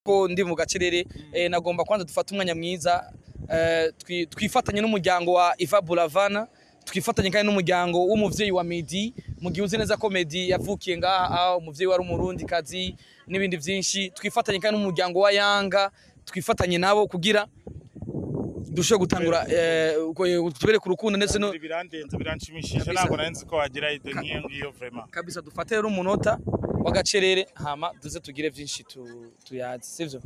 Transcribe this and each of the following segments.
ko ndi mu gacerere eh, nagomba kwanza dufata umwanya mwiza eh, twi- twifatanye n'umuryango wa Iva Buravana twifatanye kandi n'umuryango w'umuvyeyi wa Medi mu gihe uzi neza ko Medi yavukiye ngaha ah, umuvyeyi wari umurundi kazi n'ibindi vyinshi twifatanye kandi n'umuryango wa Yanga twifatanye nabo kugira dushobore gutangura eh, ku- tubereke urukundo ndetse no birandenze biranshimishije Kabisa. ntabwo nari nzi ko wagira iyo doniye ngiyo vrema kabisa dufate rero umunota w'agacerere hama duze tugire vyinshi tu- tuyazi sivyo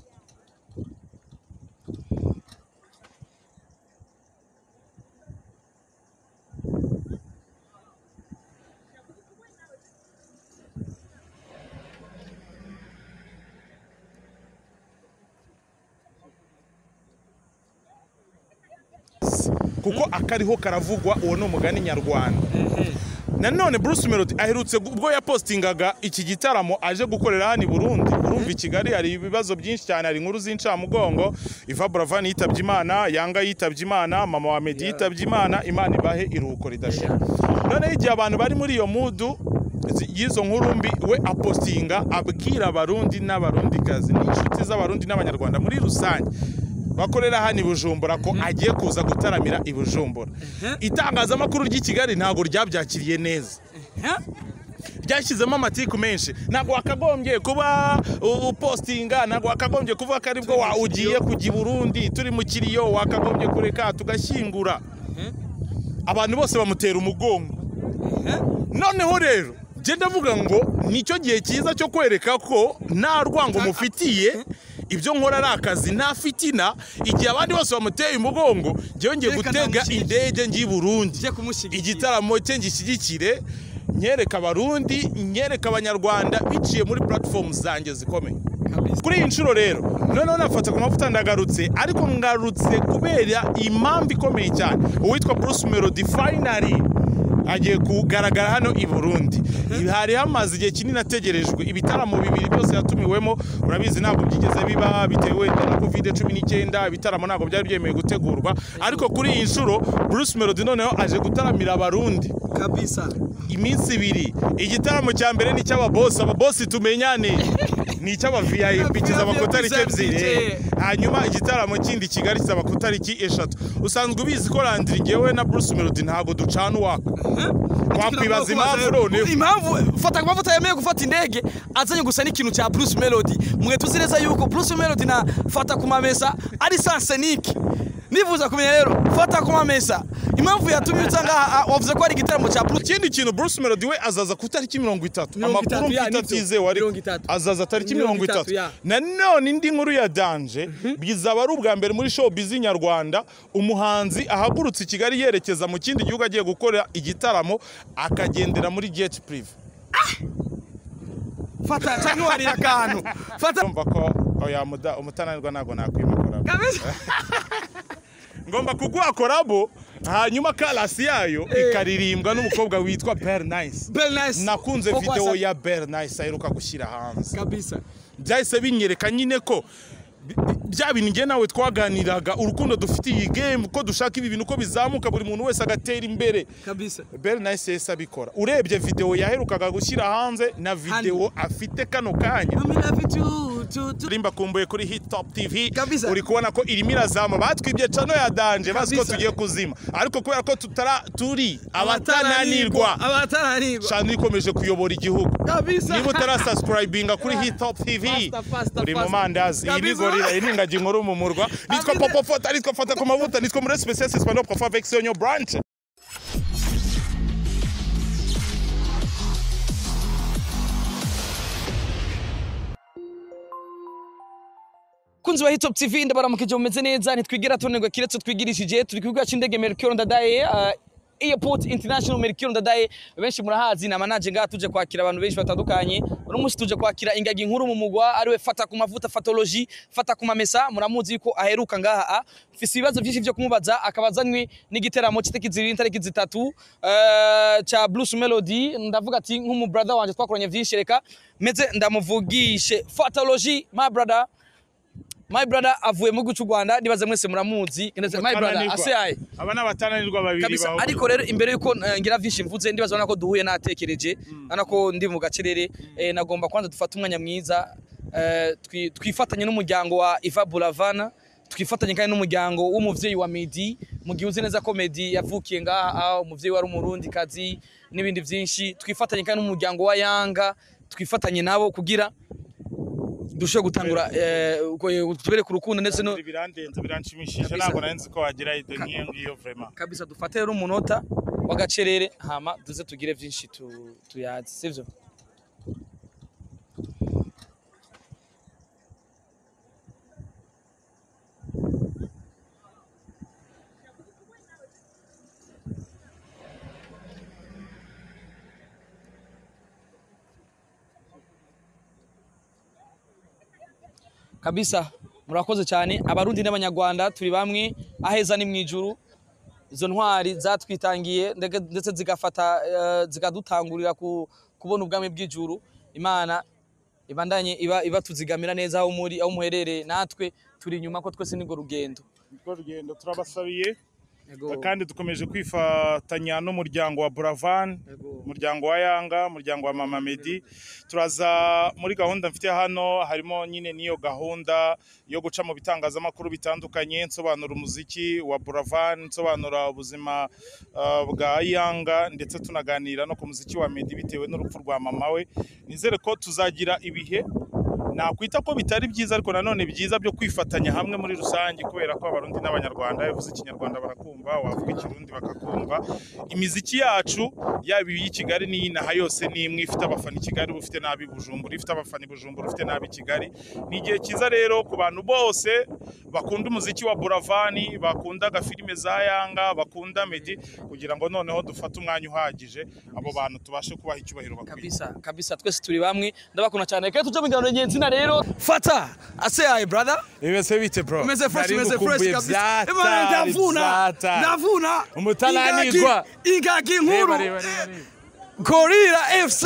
kuko akariho karavugwa uwo ni umugani nyarwanda nanone bruce melody aherutse gu- ubwo yapostingaga iki gitaramo aje gukorera hano i burundi urumva i kigali hari ibibazo byinshi cyane hari inkuru z'incamugongo iva buravani yitabye imana yanga yitabye imana mama wa medi yitabye imana imana ibahe iruhuko ridashira noneho igihe abantu bari muri iyo mudu zi- y'izo nkuru mbi we apostinga abwira abarundi n'abarundikazi n'inshuti z'abarundi n'abanyarwanda muri rusange bakorera hano i bujumbura ko agiye kuza gutaramira i bujumbura itangazamakuru ry'i kigali ntabwo ryabyakiriye neza ryashyizemo amatiku menshi ntabwo wakagombye kuba u- upostinga ntabwo wakagombye kuvuga ko aribwo wa- ugiye kujya i burundi turi mu kiriyo wakagombye kureka tugashyingura abantu bose bamutera umugongo noneho rero genda avuga ngo nicyo gihe cyiza cyo kwereka ko nta rwango mufitiye ibyo nkora ari akazi nta fitina igihe abandi bose bamuteye umugongo njyewe ngiye Reka gutega ndamushyigikire. indege njye i burundi Nje kumushyigikira. igitaramo cye ngishyigikire nyereka abarundi nyereka abanyarwanda biciye muri platform zanjye zikomeye kuri iyi nshuro rero noneho nafata ku mavuta ndagarutse ariko ngarutse kubera impamvu ikomeye cyane uwitwa bruce melody finally agiye kugaragara hano i burundi hari hamaze igihe kinini ategerejwe ibitaramo bibiri byose yatumiwemo urabizi ntabwo byigeze biba bitewe na covid cumi n'icyenda ibitaramo ntabwo byari byemewe gutegurwa ariko kuri iyi nshuro bruce melody noneho aje gutaramira abarundi kabisa iminsi ibiri igitaramo cya mbere ni icy'ababosi ababosi tumenyane ni icy'abavip kizaba ku itariki ebyiri hanyuma igitaramo kindi kigali kizaba ku itariki eshatu usanzwe ubizi ko randiri ngewe na bruce melody ntabwo ducana uwaka wakwibaza impamvu noneho impamvu fata ku mavuta yemeye gufata indege azanye gusa n'ikintu cya bruce melody mwe tuzi neza yuko bruce melody na fata ku mamesa ari sansenike nifuza kumenya rero fata ku mamesa impamvu yatumye uza ngaha wavuze ko ari igitaramo cya bruce ikindi kintu bruce melody we azaza ku itariki mirongo itatu Mirongo itatu, amakuru ya, mfite nibyo. atizewe ariko Mirongo itatu. azaza tariki Mirongo mirongo itatu, itatu ya. nanone indi nkuru ya danje bizaba ari ubwa mbere muri showbiz nyarwanda umuhanzi ahagurutse i kigali yerekeza mu kindi gihugu agiye gukora igitaramo akagendera muri jet prive fata cyangwa warira akantu fata urumva ko oya muda- umutananirwa ntabwo nakwimakora ngomba kuguha korabo hanyuma karasi yayo ikaririmbwa n'umukobwa witwa Pearl Nice Bernice nakunze video ya Pearl Nice aheruka gushyira hanze kabisa byahise binyereka nyine ko bi- bi- bya bintu njye nawe twaganiraga urukundo dufitiye iyi game ko dushaka ibi bintu uko bizamuka buri muntu wese agatera imbere kabisa Bell Nice yahise abikora urebye video yaherukaga gushyira hanze na video afite kano kanya rimba kumbuye kuri hit top tv Kabisa. uri kubona ko irimo irazama batwibye cano ya danje bazi ko Kabisa. tugiye kuzima ariko kubera ko tutara turi abatananirwa abatananirwa abatananirwa cano ikomeje kuyobora igihugu kabisa niba utarasubscribinga kuri hip hop tv Faster, faster, uri mu faster. mandazi iyi ni Kabisa. gorira iyi ni ingagi nkuru mu murwa nitwa Kabisa. popo fota nitwa fata ku mavuta nitwa muri special espagnol profa vexion yo branch kunzi wa Hitop TV ndabaramukije mumeze neza ntitwigira tunenga kiretse twigirishije turi ku kibuga cy'indege Melchior Ndadaye uh, Airport International Melchior Ndadaye benshi murahazi na manaje ngaha tuje kwakira abantu benshi batandukanye uno munsi tuje kwakira ingagi nkuru mu mugwa ariwe fata ku mavuta fatology fata ku mamesa muramuzi yuko aheruka ngaha ah. mfise ibibazo byinshi vyo kumubaza akabazanywe n'igiteramo cy'itariki zibiri n'itariki zitatu uh, cha Bruce Melody ndavuga ati nk'umu brother wanje twakoranye vyinshi reka meze ndamuvugishe fatology my brother My brother avuye mu gihugu cy'u Rwanda nibaze mwese muramuzi ndetse my brother Atananirwa. aseyaye aba ni abatananirwa babiri kabisa bawe ariko rero imbere yuko eh, ngira vyinshi mvuze ndibaza ubona ko duhuye natekereje ubona ko ndi mu gacerere eh, nagomba kwanza dufata umwanya mwiza eh, twi- twifatanye n'umuryango wa Iva Buravana twifatanye kandi n'umuryango w'umubyeyi wa Medi mu gihe uzi neza ko Medi yavukiye ngaha umubyeyi wari umurundi kazi n'ibindi byinshi twifatanye kandi n'umuryango wa Yanga twifatanye nabo kugira dushobore gutangura eh, ku- tubereke urukundo ndetse no birandenze biranshimishije Kabisa. ntabwo nari nzi ko wagira ito nk'iyo ngiyo vrema kabisa dufate rero umunota w'agacerere hama duze tugire byinshi tu- tuyazi sivyo kabisa murakoze cyane abarundi n'abanyarwanda turi bamwe aheza ni mu ijuru izo ntwari zatwitangiye ndege- ndetse zigafata eh, zikadutangurira ku- kubona ubwami bw'ijuru imana ibandanye iba iba tuzigamira neza aho muri aho muherereye natwe turi inyuma ko twese nirwo rugendo urwo rugendo turabasabiye kandi dukomeje kwifatanya n'umuryango wa buravan umuryango wa yanga umuryango wa mama medi turaza muri gahunda mfite hano harimo nyine n'iyo gahunda yo guca mu bitangazamakuru bitandukanye nsobanura umuziki wa buravan nsobanura ubuzima uh, bwa yanga ndetse tunaganira no ku muziki wa medi bitewe n'urupfu rwa mama we nizere ko tuzagira ibihe nakwita ko bitari byiza ariko nanone byiza byo kwifatanya hamwe muri rusange kubera ko abarundi n'abanyarwanda bavuze ikinyarwanda barakumva wavuga ikirundi bakakumva imiziki yacu yaba iy'i kigali n'iy'inaha yose ni imwe ifite abafana i kigali uba ufite n'ab'i bujumbura ifite abafana i bujumbura ufite n'ab'i kigali ni igihe cyiza rero ku bantu bose bakunda umuziki wa buravani bakunda agafilime za yanga bakunda medi kugira ngo noneho dufate umwanya uhagije abo bantu tubashe kubaha icyubahiro bakwiye kabisa kabisa twese turi bamwe ndabakunda cyane reka tujye mu kiganiro ngenzi na rero fata aseyaye brother Imeze bite bro? imeze fresh Nari imeze fresh ngukumbuye kabisa byatari, imana ndavuna byatari. ndavuna Umutananirwa. Ingagi- ingagi Reba, nkuru reba, reba, reba. gorira fc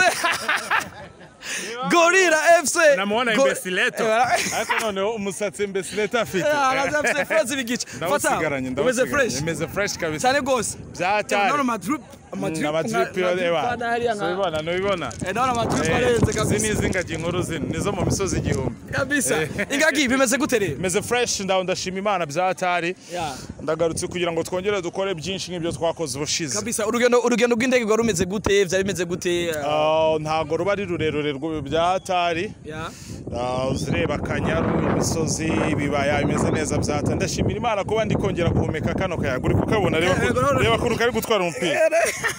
gorira fc Namuona Go- imbesileto. Eh, Ariko noneho umusatsi imbesileto afite. araza afite feza ibigice fata Ndawusigaranye, umeze ndawusigaranye. fresh Imeze fresh kabisa. cyane rwose Byatari. ndabona amadrip Mm, amadrip yo, reba. amadrip Subibona, nubibona. ndabona amadrip Eh, arenze Izi ni kabisa iz'ingagi nkuru zino, nizo mu misozi igihumbi. kabisa Eh. ingagi bimeze gute rero Imeze fresh ndaho ndashima Imana byatari. Yeah. Ndagarutse kugira ngo twongere dukore byinshi nk'ibyo twakoze ubushize. kabisa urugendo urugendo rw'indege rwari rumeze gute byari bimeze gute eh, Ah, ntabwo ruba ari rurerure rw- byatari. yeah. Ah, uzireba akanyaru imisozi ibibaya bimeze neza byata ndashimira imana kuba ndi kongera guhumeka kano kayaga uri kukabona reba Yego, noneho- ko- reba ko kari gutwara umupira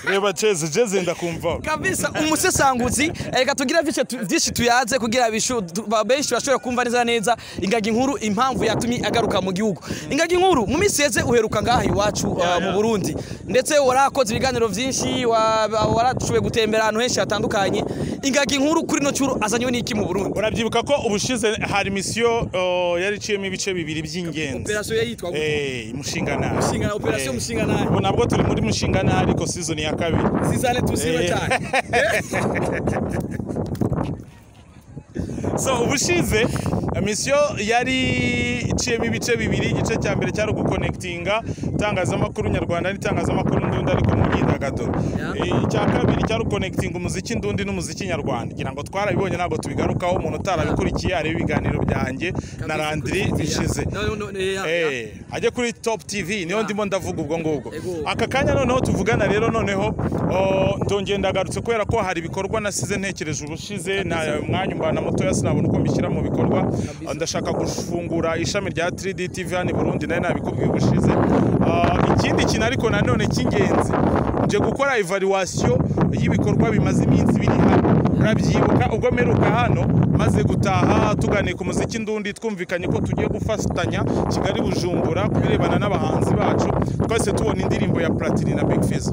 reba jeze jeze ndakumva kabisa umusesanguzi reka tugira byinshi tu- byinshi tuyaze kugira bishu- tu- ba- benshi bashobora kumva neza neza ingagi nkuru impamvu yatumye agaruka mu gihugu ingagi nkuru mu minsi yeze uheruka ngaha iwacu uh, mu burundi ndetse warakoze ibiganiro byinshi wa- wa- warashoboye gutembera ahantu henshi hatandukanye ingagi nkuru kuri no cyuru azanywe n'iki mu burundi urabyibuka ko ubushize hari misiyo oh, yari iciyemo ibice bibiri by'ingenzi yitwa Eh, mushinganari Mushinga- operasiyo Eh, mushinganari. ubu nabwo turi muri mushinganari ariko sizoni ya kabiri zizane tuzibe Eh. so ubushize misiyo yari iciyemo ibice bibiri igice cya mbere cyari ugukonekitinga itangazamakuru nyarwanda n'itangazamakuru ndundi ariko mu myidagaduro Yeah. Eh, icya kabiri cyari ukonekitinga umuziki ndundi n'umuziki nyarwanda ngira ngo twarabibonye ntabwo tubigarukaho umuntu utarabikurikiye areba ibiganiro byanjye na randiri bishize Eh, ajye kuri top tv niyo ndimo ndavuga ubwo ngubwo Ego. aka kanya noneho tuvugana rero noneho o, ndongeye ndagarutse kubera ko hari ibikorwa nasize ntekereje ubushize nta mwanya umbana mutoya sinabona uko mbishyira mu bikorwa ndashaka gufungura ishami rya 3D tv hano i burundi nayo nabikubwiye ubushize Ah, ikindi kintu ariko nanone cy'ingenzi nje gukora evaluation y'ibikorwa bimaze iminsi biri hano urabyibuka ubwo mperuka hano maze gutaha tuganiye ku muziki ndundi twumvikanye ko tugiye gufatanya kigali bujumbura ku birebana n'abahanzi bacu twese tubona indirimbo ya platini na big fizz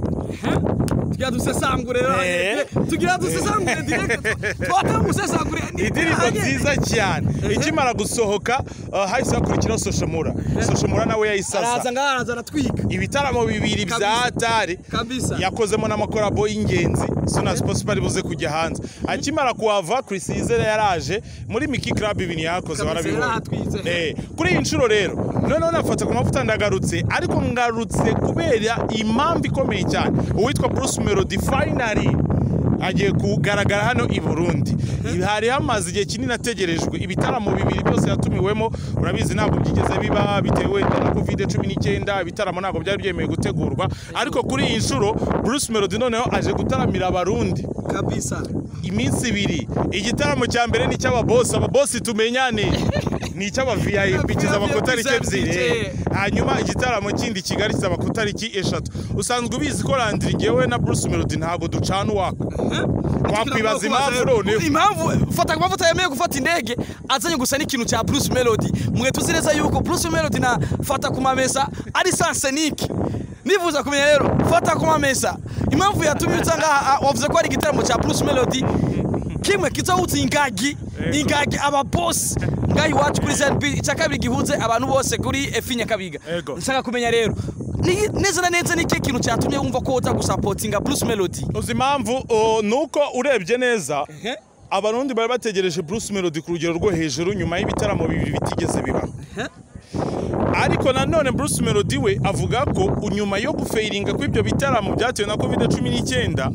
tugira dusesangure Eh. tugira dusesangure direct twata musesangure indirimbo nziza cyane ikimara gusohoka uh, hahise hakurikiraho soshomura soshomura araza nawe yayisasa ngaha araza aratwika ibitaramo bibiri bya Kabisa. atari kabisa yakozemo n'amakorabo y'ingenzi Sonas Sports bari buze kujya hanze akimara kuhava Chris Yizere yaraje muri Miki Club ibintu Kabisa, yakoze barabibona yarahatwitse. Eh, kuri iyi nshuro rero noneho nafata ku mavuta ndagarutse ariko ngarutse kubera impamvu ikomeye cyane uwitwa Bruce Melody finally agiye kugaragara hano i burundi hari hamaze igihe kinini ategerejwe ibitaramo bibiri byose yatumiwemo urabizi ntabwo byigeze biba bitewe na covid cumi n'icyenda ibitaramo ntabwo byari byemewe gutegurwa ariko kuri iyi nshuro bruce melody noneho aje gutaramira abarundi kabisa iminsi ibiri igitaramo cya mbere ni icy'ababosi ababosi tumenyane ni icy'abavip kizaba ku tariki ebyiri hanyuma igitaramo kindi kigali kizaba ku tariki eshatu usanzwe ubizi ko landiri ngewe na bruce melody ntabwo ducana uwaka wakwibaza impamvu noneho impamvu fata kuba yemewe gufata indege azanye gusa n'ikintu cya bruce melody mwe tuzi neza yuko bruce melody na fata ku mamesa ari sansenike nifuza kumenya rero fata ku mamesa impamvu yatumye uca ngaha wavuze ko ari igitaramo cya bruce melody kimwe kitawutse ingagi ingagi ababosi ngaha iwacu kuri zrb icya kabiri gihuze abantu bose kuri efi nyakabiga Yego. nshaka kumenya rero ni- neza na neza ni ikihe kintu cyatumye wumva ko uza gusapotinga bruce melody uzi impamvu o, ni uko urebye neza abarundi bari bategereje bruce melody ku rugero rwo hejuru nyuma y'ibitaramo bibiri bitigeze bibaho ariko nanone bruce melody we avuga ko nyuma yo gufeiringa kw'ibyo bitaramo byatewe na covid cumi n'icyenda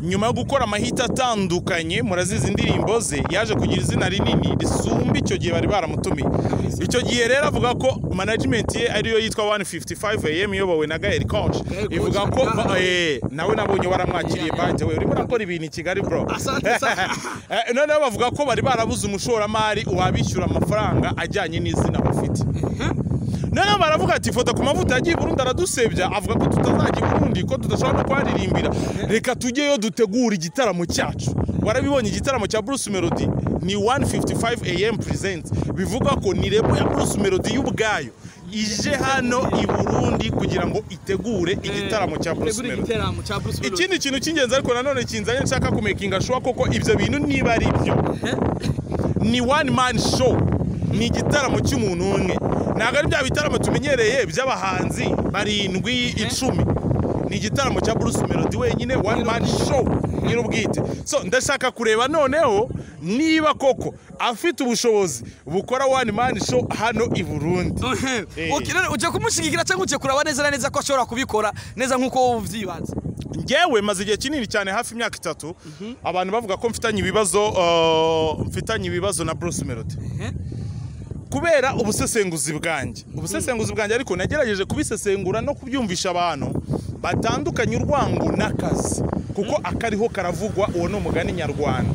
nyuma yo gukora amahita atandukanye murazizi indirimbo ze yaje kugira izina rinini risumba icyo gihe bari baramutumiye icyo gihe rero avuga ko management ye ariyo yitwa 155 am iyobowe na gael conch Gaël ivuga Conch, ko aha. eh, nawe nabonye waramwakiriye banje we urimo urakora ibintu i kigali bro Asante sana. Eh, noneho bavuga ko bari barabuze umushoramari wabishyura amafaranga ajyanye n'izina bafite noneho baravuga ati fota ku mavuta yagiye i burundi aradusebya avuga ko tutazajya i burundi ko tudashobora no kuharirimbira reka tujyeyo dutegura igitaramo cyacu warabibonye igitaramo cya bruce melody ni 155 am present bivuga ko ni rebo ya bruce melody y'ubwayo ije hano i burundi kugira ngo itegure igitaramo cya bruce Tegura melody igitaramo cya bruce melody ikindi kintu cy'ingenzi ariko nanone kinzanye nshaka kumekinga shuwa koko ibyo bintu niba ari byo ni one man show ni igitaramo cy'umuntu umwe ntabwo ari bya bitaramo tumenyereye by'abahanzi barindwi icumi ni igitaramo cya bruce melody wenyine one man show nyir'ubwite so ndashaka kureba noneho niba koko afite ubushobozi bukora one man show hano i burundi Eh. Ok, none ujya kumushigigira cyangwa ujya kureba neza na neza ko ashobora kubikora neza nk'uko wowe ubyibanze ngewe maze igihe kinini cyane hafi imyaka itatu abantu bavuga ko mfitanye ibibazo uh, mfitanye ibibazo na bruce melody kubera ubusesenguzi bwanjye ubusesenguzi bwanjye ariko nagerageje kubisesengura no kubyumvisha abantu batandukanye urwango n'akazi kuko akariho karavugwa uwo ni umugani nyarwanda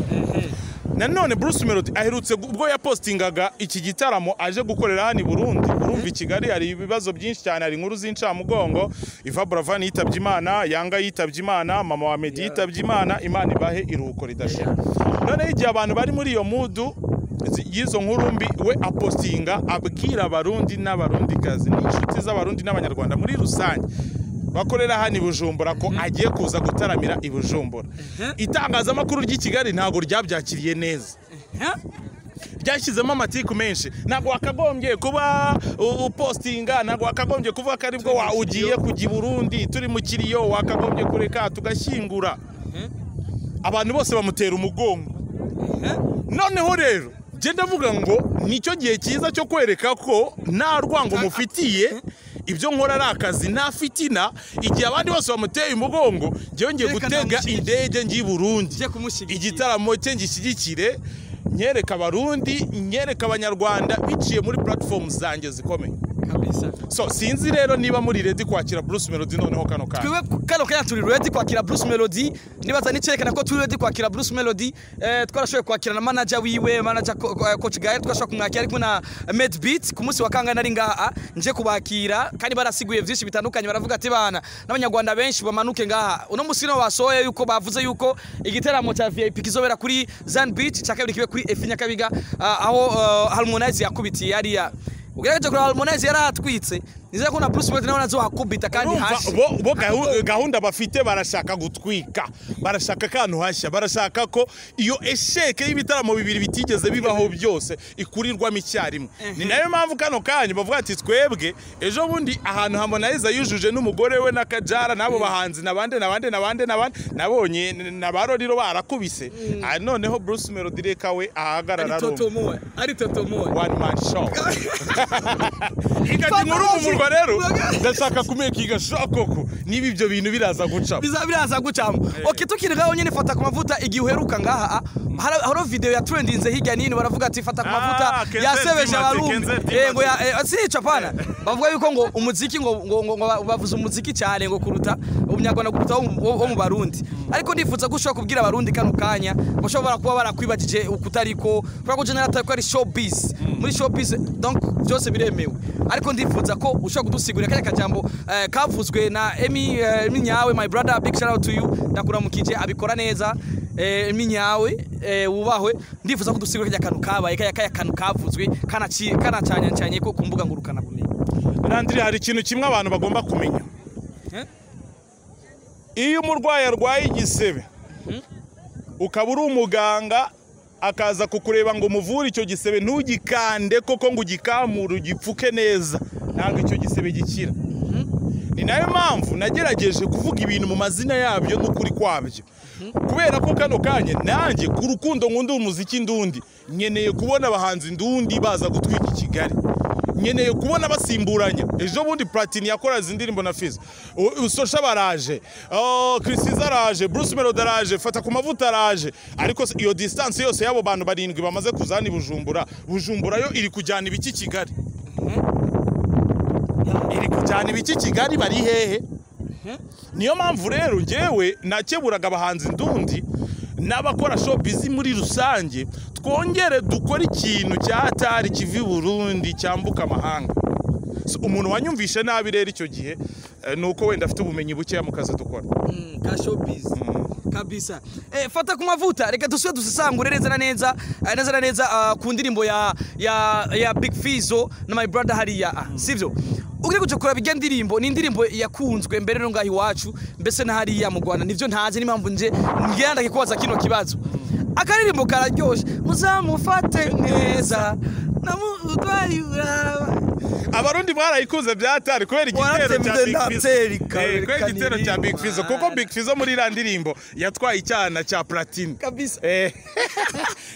nanone bruce melody aherutse gu- ubwo yapostingaga iki gitaramo aje gukorera hano i burundi urumva i kigali hari ibibazo byinshi cyane hari inkuru z'incamugongo iva buravan yitabye imana yanga yitabye imana mama wa medi yitabye imana imana ibahe iruhuko ridashira noneho igihe abantu bari muri iyo mudu zi- y'izo nkuru mbi we apostinga abwira abarundi n'abarundikazi n'inshuti z'abarundi n'abanyarwanda muri rusange bakorera hano i bujumbura ko agiye kuza gutaramira i bujumbura itangazamakuru ry'i kigali ntabwo ryabyakiriye neza ryashyizemo amatiku menshi ntabwo wakagombye kuba u- upostinga ntabwo wakagombye kuvuga ko aribwo wa- ugiye kujya i burundi turi mu kiriyo wakagombye kureka tugashyingura abantu bose bamutera umugongo noneho rero genda avuga ngo nicyo gihe cyiza cyo kwereka ko nta rwango mufitiye ibyo nkora ari akazi nta fitina igihe abandi bose bamuteye umugongo njyewe ngiye Reka gutega ndamushyigikire. indege ngiye i burundi Ujye kumushyigikira. igitaramo cye ngishyigikire nyereka abarundi nyereka abanyarwanda biciye muri platform zanjye zikomeye kabisa so sinzi rero niba muri redi kwakira bruce melody noneho kano kanya twiwe kano kanya turi ready kwakira bruce melody nibaza n'icyerekana ko turi ready kwakira bruce melody eh, twarashoboye kwakira na manager wiwe manager Co- Co- coach gael twashoboye kumwakira ari kumwe na med beat ku munsi wa kangahe nari ngaha nje kubakira kandi barasiguye byinshi bitandukanye baravuga ati bana n'abanyarwanda benshi bamanuke ngaha uno munsi niho basohoye yuko bavuze yuko igitaramo cya vip kizobera kuri zan beach cya kabiri kibe kuri efi nyakabiga ah, aho ah, harmonize yakubitiye hariya ugerageze kureba harmonize yari ahatwitse nizere ko na bruce melody nawe nazowakubita kandi Urumva, hasi bo, bo gahu- gahunda bafite barashaka gutwika barashaka akantu hashya barashaka ko iyo esheke y'ibitaramo bibiri bitigeze bibaho byose ikurirwamo icyarimwe ni nayo mpamvu kano kanya bavuga ati twebwe ejo bundi ahantu harmonize yujuje n'umugore we na kajara n'abo bahanzi nabande nabande nabande nabande nabonye na ba roriro barakubise Ah, noneho bruce melody reka we ahagarara ari arumva. totomowe ari totomowe one man show ingagi nkuru mu murwa urumva rero ndashaka kumekinga shokoko niba ibyo bintu biraza gucamo bizaba biraza gucamo oke tukiri ngaho nyine fata ku mavuta igihe uheruka ngaha ah, hari- hari video yatrendinze hirya n'ino baravuga ati fata ku Ah, mavuta Kenzel yasebeje Timothy, abarundi Kenzel Timothy. yego ya eh, si nica pana bavuga yuko ngo umuziki ngo ngo- ngo ngo ba- bavuze umuziki cyane ngo kuruta umunyarwanda kuruta wo mu- wo wo mu barundi ariko ndifuza ko ushobora kubwira abarundi kano kanya bashobora kuba barakwibagije ukutariko kubera ko general atari ko ari showbiz muri showbiz donc byose biremewe ariko ndifuza ko ushobora kudusigurira kariya kajambo eh, kavuzwe na Emi eh, Emi nyawe my brother big shout out to you ndakuramukije abikora neza eh, Emi nyawe eh, wubahwe ndifuza ko dusigurira kajya kantu kabaye kajya kajya kantu kavuzwe kanaci kanacanyacanye ko ku mbuga ngurukana bumenyi Landry hari ikintu kimwe abantu bagomba kumenya Eh? iyo umurwayi arwaye igisebe ukaba uri umuganga akaza kukureba ngo umuvure icyo gisebe ntugikande koko ngo ugikamure ugipfuke neza ntabwo icyo gisebe gikira ni nayo mpamvu nagerageje kuvuga ibintu mu mazina yabyo n'ukuri kwabyo kubera ko kano kanya nanjye ku rukundo nkunda umuziki ndundi nkeneye kubona abahanzi ndundi baza gutwika i kigali nkeneye kubona basimburanya ejo bundi platini yakora izi ndirimbo na fiza sosha baraje oh, christiza araje bruce melody araje fata ku mavuta araje ariko se- iyo distance yose y'abo bantu barindwi bamaze kuzana i bujumbura bujumbura yo iri kujyana ibiki kigali iri kujyana ibiki kigali bari hehe niyo mpamvu rero ngewe nakeburaga abahanzi ndundi n'abakora showbiz muri rusange twongere dukore ikintu cyatari kiva i burundi cyambuka amahanga So, umuntu wanyumvishe nabi rero icyo gihe eh, ni uko wenda afite ubumenyi bukeya mu kazi dukora ka showbiz kabisa eh, fata ku mavuta reka dusubire dusesangure neza na neza eh, neza na neza ah, ku ndirimbo ya ya ya big fizo na my brother hariya ah, sivyo ugire kuja kuraba irya ndirimbo ni indirimbo yakunzwe mbere no ngaho iwacu mbese na hariya mu rwanda nivyo ntazi n'impamvu nje ngira ndakikubaza kino kibazo akaririmbo kararyoshe muzamufate neza namutwaye uraba abarundi mwarayikunze byatari kubera igitero cya Waratembye Big Fizzo ndateri Eh, kare kubera igitero cya kanini. Big Fizzo kuko Big Fizzo muri iriya ndirimbo yatwaye icyana cya platine kabisa Eh.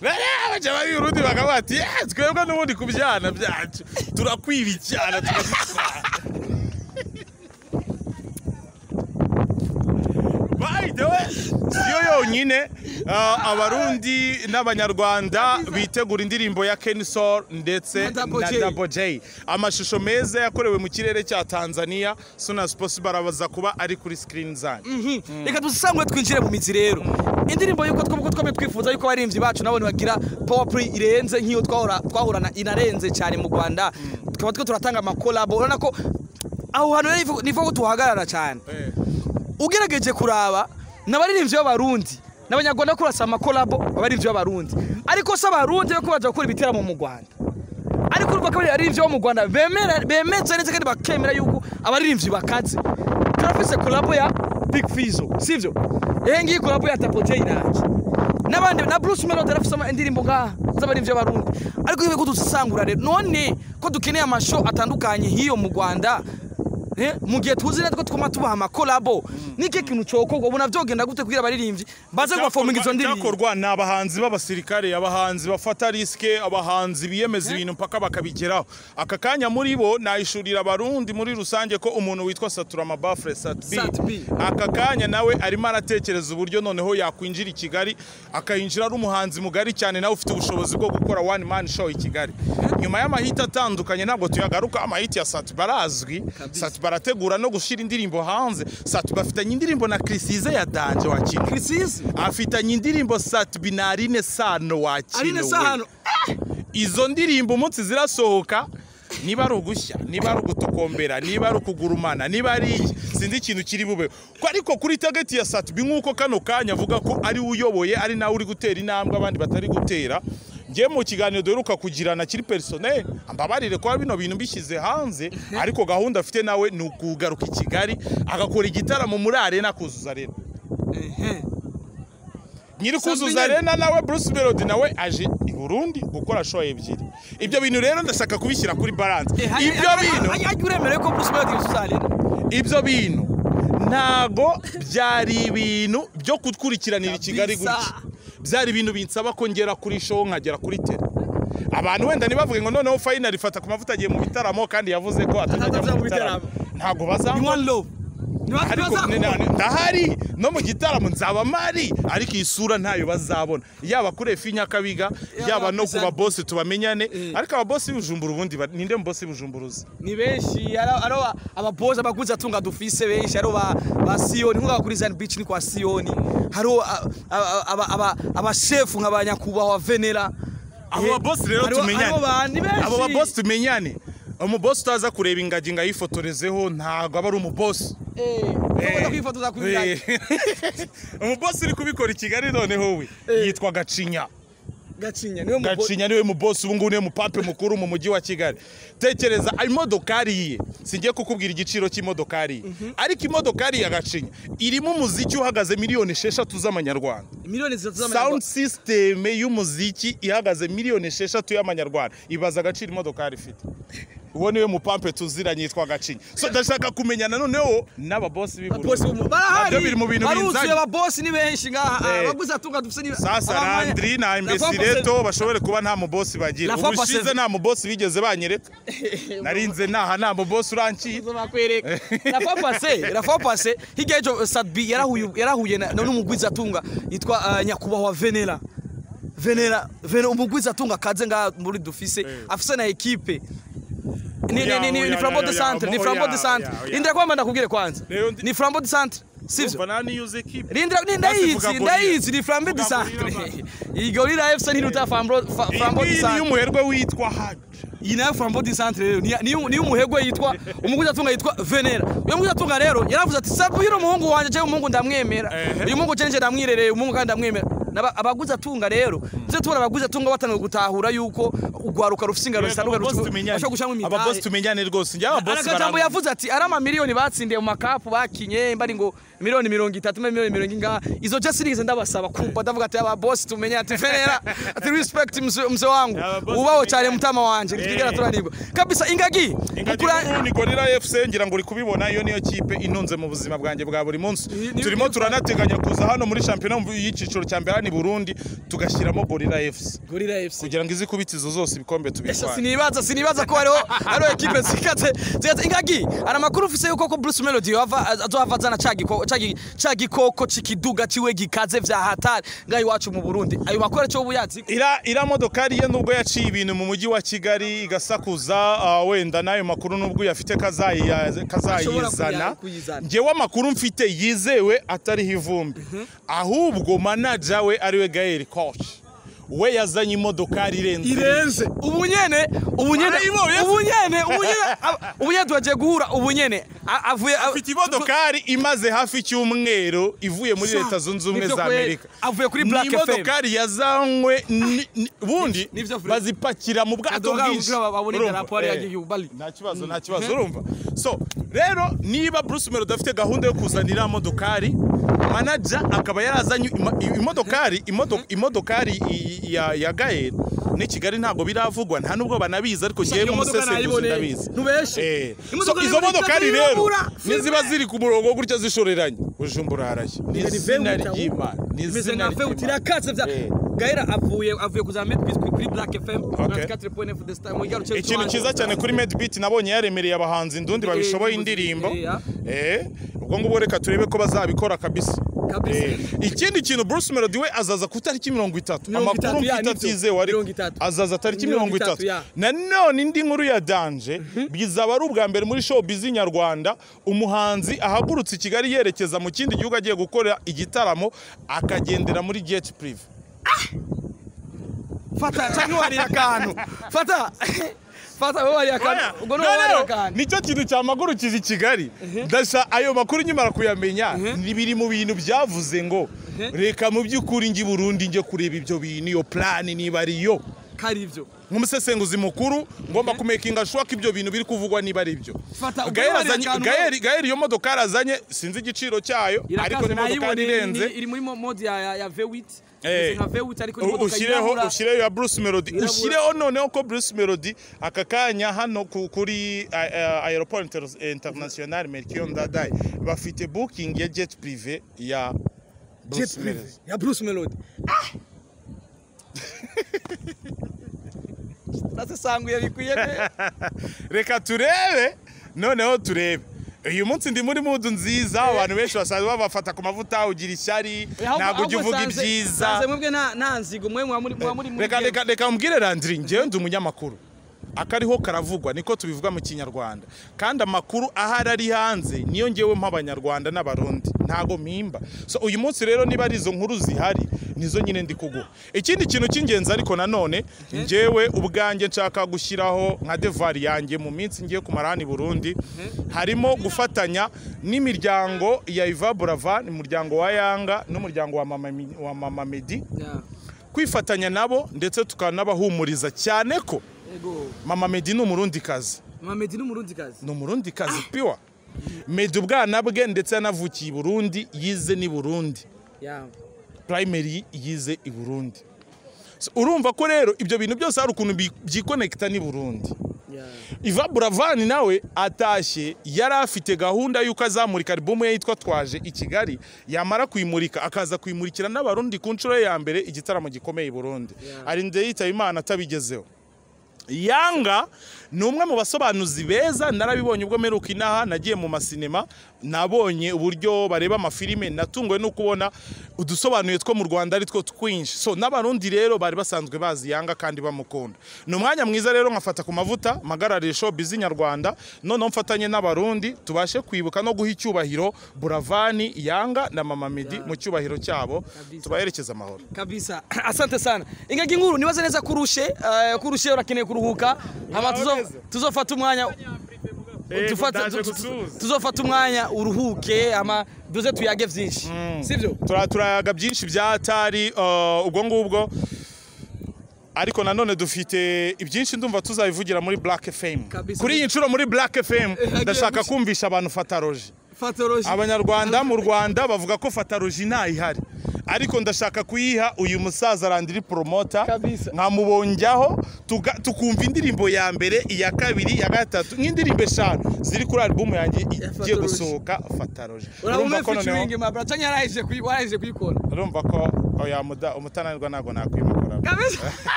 Bariya baca b'Uburundi bakavuga ati "Eh, twebwe n'ubundi ku byana byacu turakwiba icyana tukagitwara." By the way, siyo yonyine ah, abarundi n'abanyarwanda bitegura indirimbo ya Ken Soul ndetse Na Double na J. Double J amashusho meza yakorewe mu kirere cya Tanzania soon as possible arabaza kuba ari kuri screen zanyu Mhm. reka dusangwe twinjire mu mizi rero indirimbo yuko twebwe twame twifuza yuko abaririmbyi bacu nabo ntibagira power play irenze nk'iyo twahora twahorana inarenze cyane mu rwanda tukaba twe turatanga amakolabo urabona ko aho hantu rero nifo- nifo ko tuhagarara cyane ugerageje kuraba n'abaririmbyi b'abarundi n'abanyarwanda ko basaba amakolabo abaririmbyi b'abarundi ariko si abarundi yo kubaza gukora ibiteramo mu rwanda ariko urumva ko abaririmbyi bo mu rwanda bemera- bemeza neza kandi bakemera yuko abaririmbyi bakaze turafise kolabo ya big fizo sivyo ehe ngiyi kolabo ya tapo jay nanjye n'abandi na bruce melody arafise ama- indirimbo ngaha z'abaririmbyi b'abarundi ariko ibi ko dusangura rero none ko dukeneye amasho atandukanye hiyo mu rwanda Eh, mu gihe tuzi neza ko twuma tubaha amakolabo niki kintu cokorwa ubu navyogenda gute kugira abaririmbyi baze kubafominga izo ndirimbo Icyakorwa ni abahanzi b'abasirikare abahanzi bafata risike abahanzi biyemeza ibintu mpaka bakabigeraho aka kanya muri bo nayishurira abarundi muri rusange ko umuntu witwa saturama bafure Sat B. satbi aka kanya nawe arimo aratekereza uburyo noneho yakwinjira i kigali akayinjira ari umuhanzi mugari cyane nawe ufite ubushobozi bwo gukora one man show i kigali nyuma y'amahiti atandukanye ntabwo tuyagaruka amahiti ya satiba arazwi satiba arategura no gushyira indirimbo hanze satiba afitanye indirimbo na kirisize ya danje wakina Chrisis afitanye indirimbo satibi na arine sano Aline wakiriwe Sano izo ndirimbo umunsi zirasohoka niba ari ugushya niba ari ugutokombera niba ari ukugurumana niba ari iki sinzi ikintu kiri bube Ko ariko kuri tageti ya satibi nk'uko kano kanya avuga ko ari we uyoboye ari nawe uri gutera intambwe abandi batari gutera ngewe mu kiganiro duheruka kugirana kiri perisoneri ambabarire kuba bino bintu bishyize hanze ariko gahunda afite nawe ni ukugaruka i kigali agakora igitaramo muri arena akuzuza arena nyiri kuzuza Sambinene. arena nawe bruce melody nawe aje i burundi gukora show ebyiri ibyo bintu rero ndashaka kubishyira kuri balance ibyo bintu ajya uremera yuko bruce melody yuzuza arena ibyo bintu ntago byari ibintu byo kutwurikiranira i kigali Kabisa. gutya byari ibintu binsaba ko ngera kuri show nkagera kuri tele abantu wenda ntibavuge ngo noneho fayinari fata ku mavuta agiye mu bitaramo kandi yavuze ko atajya Atazajya mu mu bitaramo bitaramo. ntabwo in bazamubona one love ariko ni- ntibazakumva ni- ndahari no mu gitaramo nzaba mari ariko iyi sura ntayo bazabona yaba kuri efi nyakabiga yaba no ku kuri babosi tubamenyane Eh. ariko ababosi b'ibujumbura ubundi ba- ninde mubosi b'ibujumbura uzi ni benshi ari- ari aba- ababozi abaguzi atunga dufise benshi ari ba ba siyoni nk'ubu kuri zani bici ni kwa siyoni hari abashefu nka ba nyakubahwa venera abo Eh, babosi rero hariho- tumenyane hariho ba- ni benshi. abo babosi tumenyane umubosi utaza kureba ingagi ngo ayifotorezeho ntabwo aba ari umubosi Eh, tugomba kwifotoza ku Eh. umubosi uri kubikora i kigali noneho we Eh. yitwa gacinya gacinya niwe mubo- gacinya niwe mubosi ubu ngubu niwe mupape mukuru mu mujyi wa kigali tekereza imodokari ye singiye kukubwira igiciro cy'imodokari ye ariko imodokari ya gacinya irimo umuziki uhagaze miliyoni esheshatu z'amanyarwanda miliyoni zitatu sound z'amanyarwanda system y'umuziki ihagaze miliyoni esheshatu y'amanyarwanda ibaza agaciro imodokari ifite uwo niwe mupampe tuziranye yitwa gacinya so ndashaka kumenya nanoneho n'ababosi b'i Ababosi Burundi. Nabyo bo- barahari biri mu bintu baruzuye binzanye ababosi ni benshi ngaha Eh. abaguzi atunga dufise ni sasa abamanye- Landry na La Imbesireto bashobore kuba nta mubosi bagira La ubu Fapase- ushize nta mubosi bigeze banyereka Fapase- narinze naha nta mubosi urankiye uzobakwereka rafa pase rafa pase hirya y'ejo sadbi yarahuye yarahuye na- na n'umugwizatunga yitwa ah, nyakubahwa venera venera venera umugwizatunga akaze ngaha muri dufise afise na ekipe ni ni ni ni Oya, ni flambo de oya, centre ni oya, flambo oya, de centre oya, oya. indira kwamba ndakubwire kwanza Rero ndi- ni flambo de centre sivyo Rindira Basi ni ndayizi vuga ndayizi ni flambo de Vuga centre gorira iyi gorira fc ntiruta flambo fa- flambo de iyi ni centre y'umuherwe witwa haja iyi nayo flambo di centre rero niyo ni umuhegwe yitwa umuguzatunga yitwa venera uyu muguzatunga rero yaravuze ati sabu hino umuhungu wanjye jewe umuhungu ndamwemera Ehe. uyu muhungu jewe ndamwirereye umuhungu kandi ndamwemera Naba- abaguzatunga rero tuze tubona abaguzatunga batanga gutahura yuko urwaruka rufise ingaro zitandukanye ababosi tumenyane ababosi bashobora gushyiramo imidari tumenyane rwose njye ababosi arakajambo barangwa yavuze ati ari amamiliyoni batsindiye mu makapu bakinye mbari ngo miliyoni mirongo itatu mbe miliyoni mirongo ingaha izo je sinigeze ndabasaba kumva ndavuga ati aba bosi tumenye ati venera ati respect mzee mzee wangu Aba bosi ubaho cyane tumenyane. mutama wanje nitwigera turanirwa kabisa ingagi ingagi mukura- nkuru ni gorira fc ngira ngo uri kubibona iyo niyo kipe inunze mu buzima bwanjye bwa buri munsi Ni- ni- turimo ni- turanateganya kuza hano muri shampiyona y'icyiciro cya mbere hano i burundi tugashyiramo gorira fc gorira fc kugira ngo izikubitizo zose ibikombe Esa tubitware sinibaza sinibaza ko hariho hariho ekipe zikatse zikatse ingagi hari amakuru ufise yuko ko Bruce Melody yava azohava azana ca giko- ca gi- ca gikoko cikiduga ciwe gikaze vya hatari ngaho iwacu mu Burundi ayo makuru cyo buyazi ira ira modokari ye nubwo yaciye ibintu mu mujyi wa kigali igasakuza ah, wenda n'ayo makuru nubwo uyafite kazayiya- Ashobora kazayizana kuya- kuyizana. ngewe amakuru mfite yizewe atariho ivumbi ahubwo manaja we ariwe gael koch we yazanye imodokari irenze irenze ubu nyene ubu nyene Barayibonye. ubu nyene ubu nyene ab- ubu nyene tugiye guhura ubu nyene a- avuye a- Afite imodokari imaze hafi icyumweru ivuye muri Sa- leta zunze ubumwe nibyo za kwe- amerika avuye kuri Black ni imodokari yazanywe ni- ni- ubundi Nibyo Fred. bazipakira mu bwato Adoga bwinshi ubwira babone Urumva? idarapo hariya Eh. ry'igihugu, Bali. nta kibazo nta kibazo urumva so rero niba Bruce Melody afite gahunda yo kuzanira modokari manager akaba yarazanye ima- i- imodokari imodo- imodokari i- i- ya ya Gael ni Kigali ntabwo biravugwa nta nubwo banabizi ariko ngewe iyo modoka nk'umusesenguzi nayiboneye. ndabizi Ntubeshe. Eh. so Imodoka izo nayiboneye modokari cyane rero irabura. niziba ziri ku murongo gutya zishoreranye bujumbura harashya ni Ni izina Vewuta, ry'imana ni imeze izina nka Vewuta, ry'imana irakatse vya Eh. Gaira avuye avuye kuzana Mad Biscuit kuri Black FM Okay. 94.9 The Star mu gihe cyo ikintu tubanza. cyiza cyane kuri medbeat nabonye yaremereye abahanzi indundi Eh, babishoboye n'ubuzi- indirimbo eh, ya. Eh, ubwo ngubwo reka turebe ko bazabikora kabisa Kabisa. Eh, ikindi kintu bruce melody we azaza ku itariki mirongo itatu Mirongo itatu, amakuru ya, mfite nibyo. atizewe ariko Mirongo itatu. azaza tariki Mirongo mirongo itatu itatu, ya. nanone indi nkuru ya danje bizaba ari ubwa mbere muri showbiz nyarwanda umuhanzi ahagurutse i kigali yerekeza mu kindi gihugu agiye gukora igitaramo akagendera muri jet prive fata cyangwa warira akantu fata fata wowe warira akantu Oya, ubwo niwe warira noneho akantu nicyo kintu cyamagurukiza i kigali ndasa ayo makuru nyimara kuyamenya ni biri mu bintu byavuze ngo reka mu by'ukuri njye i burundi njye kureba ibyo bintu iyo plani niba ari yo kari ibyo nk'umusesenguzi mukuru ngomba kumekinga shuwa ko ibyo bintu biri kuvugwa niba ari byo Fata, ubwo Gael niba ari azanye- akantu- Gael- Gael iyo modokari azanye sinzi igiciro cyayo ariko irakaze ni imodokari nayibonye irenze iri- iri muri mo- mode ya ya- ya V8 Eh. imeze nka V8 ariko ni U- imodoka ushyireho yirabura. ushyireho ya Bruce Melody Yirabura. ushyireho noneho ko Bruce Melody aka kanya hano ku- kuri a- a- aeroport Inter- international Melchior Ndadaye bafite booking ya jet prive ya Jet Bruce Prive Melody ya Bruce Melody turasesanguye bikwiye neza reka turebe noneho turebe uyu munsi ndi muri mudu nziza abantu benshi basanzwe babafata ku mavuta ugira ishyari ntabwo ujya uvuga ibyiza sanze mwebwe nta nta nzigo mwe muba muri muba muri muri reka reka reka mbwire landiri ngewe ndi umunyamakuru akariho karavugwa niko tubivuga mu kinyarwanda kandi amakuru ahari ari hanze niyo ngewe mp'abanyarwanda n'abarundi ntago mpimba so uyu munsi rero niba ari izo nkuru zihari nizo nyine ndi kuguha ikindi kintu cy'ingenzi ariko nanone ngewe ubwanjye nshaka gushyiraho nka devari yanjye mu minsi ngiye kumara hano i burundi harimo gufatanya n'imiryango ya iva buravan umuryango wa yanga n'umuryango wa mama Mi- wa mama medi Yeah. kwifatanya nabo ndetse tukanabahumuriza cyane ko Ego. mama medi ni umurundikazi Mama Meddy ni umurundikazi ni umurundikazi piwa medi ubwana bwe ndetse yanavukiye i burundi yize n'i burundi Yeah. primary yize i burundi So, urumva ko rero ibyo bintu byose hari ukuntu bi- byikonekita n'i burundi Yeah. iva buravani nawe atashye yari afite gahunda y'uko azamurika alubumu ye yitwa twaje i kigali yamara kuyimurika akaza kuyimurikira n'abarundi ku nshuro ye ya mbere igitaramo gikomeye i burundi Yeah. arinda yitaba imana atabigezeho yanga ni umwe mu basobanuzi beza narabibonye ubwo mperuka inaha nagiye mu masinema nabonye uburyo bareba amafilime natunguwe no kubona udusobanuye two mu rwanda ari two twinshi so n'abarundi rero bari basanzwe bazi yanga kandi bamukunda ni umwanya mwiza rero nkafata ku mavuta mpagarariye showbiz nyarwanda noneho mfatanye n'abarundi tubashe kwibuka no guha icyubahiro buravani yanga na mama medi mu cyubahiro cyabo Kabisa. tubaherekeze amahoro kabisa asante sana ingagi nkuru nibaze neza kurushe eh, kurushe urakeneye kuruhuka hama tuzo- Urabaze. tuzofata umwanya tufate- ndaje tu- tu- gutuza. tuzofata umwanya uruhuke ama duze tuyage byinshi sibyo Tura- turayaga byinshi bya tari uh, ubwo ngubwo ariko nanone dufite ibyinshi ndumva tuzabivugira muri Black FM Kabisa. kuri iyi nshuro muri Black FM hagiye ndashaka gushya. kumvisha abantu fataloji fatoroji abanyarwanda mu rwanda bavuga ko fataloji ntayihari ariko ndashaka kuyiha uyu musaza randiri poromota Kabisa. nkamubonjyaho tuga- tukumva indirimbo ya mbere iya kabiri iya gatatu nk'indirimbo eshanu ziri kuri alubumu yanjye igiye Fataloji. gusohoka fataloji urabona featuring mabra cyane yarahije kuyi warahije kuyikora urumva ko oya muda- umutananirwa ntabwo nakwimukora kabisa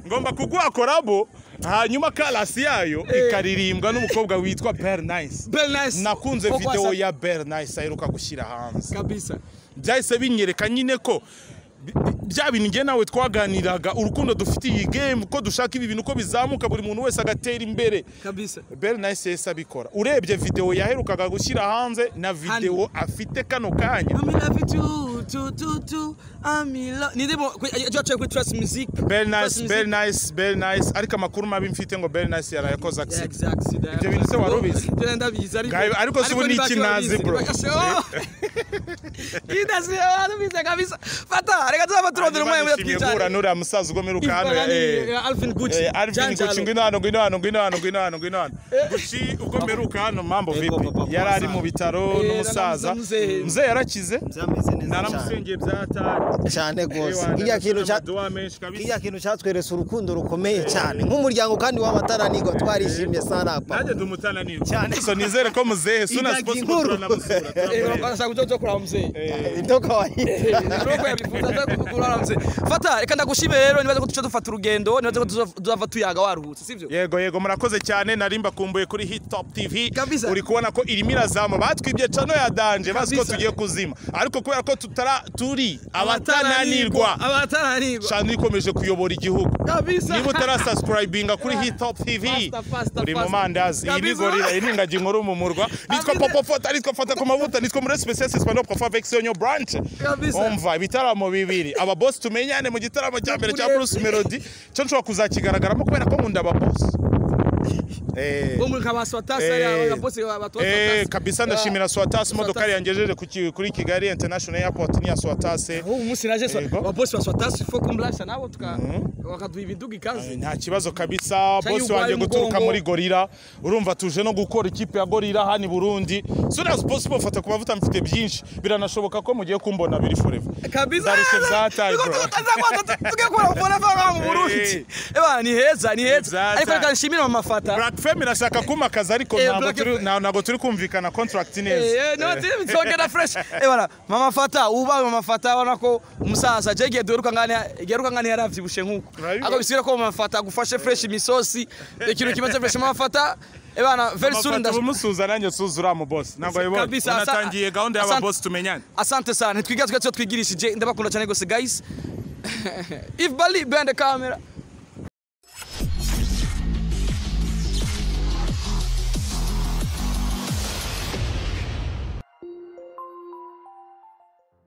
ngomba kuguha korabo hanyuma karasi yayo ikaririmbwa n'umukobwa witwa beri nayisi very nice nakunze Uko videwo asa- ya beri nayisi aheruka gushyira hanze kabisa byahise binyereka nyine ko bi- bi- bya bintu njye nawe twaganiraga urukundo dufitiye iyi gemu ko dushaka ibi bintu ko bizamuka buri muntu wese agatera imbere kabisa beri nayisi yahise abikora urebye videwo yaherukaga gushyira hanze na videwo afite kano kanya I'm in love with you, tu tu tu, I'm in love. Ni demo, ajacha kuri Trust Music. Very Trust nice, Music. very nice, very nice. Ariko amakuru mabi mfite ngo very nice yarayakoze Yeah, accident. exactly. Ibyo bintu se wari ubizi? Byo nenda bizi ariko. Gabe, ariko si ubu ni ntacyo ikinazi, babizi. bro. Bakashe, oh! Ida si arabize kabisa. Fata, reka tuba turondera umwe muri Nishimiye guhura n'uriya musaza ugomera ukahano. Alvin Gucci. Arvin Gucci ngwino hano, ngwino hano, ngwino hano, ngwino hano, ngwino hano. Gucci ugomera ukahano mambo Ego, vipi? papa, Yari ari papa. mu bitaro Eh, n'umusaza. naramuze- Mzee yarakize. byameze neza cyane Naramusengeye byatari. cyane rwose kiriya kintu cya kiriya kintu cyatweretse urukundo rukomeye cyane nk'umuryango kandi w'abataranirwa twarishimye sarapa Nanjye ndumutana niwe. Cyane. So nizere ko muzee sooner as Ingagi possible nkuru. turanabusura. turamureba. Urabasha kujojo kuri mzee. indoka wahinda Nuko yabipfuza za kukuramze. Fata, reka ndagushimire rero nibaze ko tuce dufata urugendo, nibaze ko tuzo- tuzava tuyaga waruhutse, sivyo? yego yego murakoze cyane narimba kumbuye kuri hit top tv Kabisa. uri kubona ko irimo irazama batwibye cano ya danje bazi ko Kabisa. tugiye kuzima ariko kubera ko tutara turi abatananirwa Abatananirwa. cano ikomeje kuyobora igihugu Kabisa. niba utarasubscribinga kuri hit top tv Faster, faster, uri mu faster. mandazi iyi ni Kabisa. gorira iyi ni ingagi nkuru mu murwa nitwa Kabisa. popo fota nitwa fata ku mavuta nitwa muri special espanyol profa vexion yo branch Kabisa. umva ibitaramo bibiri aba boss tumenyane mu gitaramo cya mbere cya Ukuri- Bruce Melody cyo nshobora kuzakigaragaramo kubera ko nkunda aba boss eh Bo muri kabaswatasa Eh. ya bose Eh, abatwatasa. kabisa ndashimira Swatas imodoka Swatas. yangejeje ku ki- kuri Kigali International Airport ni ya Swatas eh, ubu munsi naje sa- Yego. ababosi ba swatasi fo kumurasha nabo tuka bakaduha ibiduga ikaze nta kibazo kabisa Cya boss yugo wanjye ari guturuka mugongo. muri Gorira urumva tuje no gukora ikipe ya Gorira hano i Burundi soon as possible fata ku mavuta mfite byinshi biranashoboka ko mugiye kumbona biri forever kabisa Ndarushye byataye, bro. tugakora ubona vanga mu Burundi Eh. eba ni heza ni heza Byataye. ariko reka nshimire mama fata Black Femme irashaka kumakaza ariko Eh, ntabwo Black turi Femme. nta- ntabwo turi kumvikana contract Eh, neza eh, no, tuzongera fresh ebana mama fata uba mama fata ubona ko umusaza jegiye duheruka ngane yaravye bushe nkuko akabisubira ko mumafata agufashe fresh imisosi ikintu kimaze fresh mumafata ebana very soon amafoto ndas- umusuza nanjye suza uriya mubosi ntabwo ayoboye Kabisa, asa- unatangiye gahunda asa- y'ababosi tumenyane asante sana ntitwigira twese twigirishije ndabakunda cyane rwose guys if bali bende kamera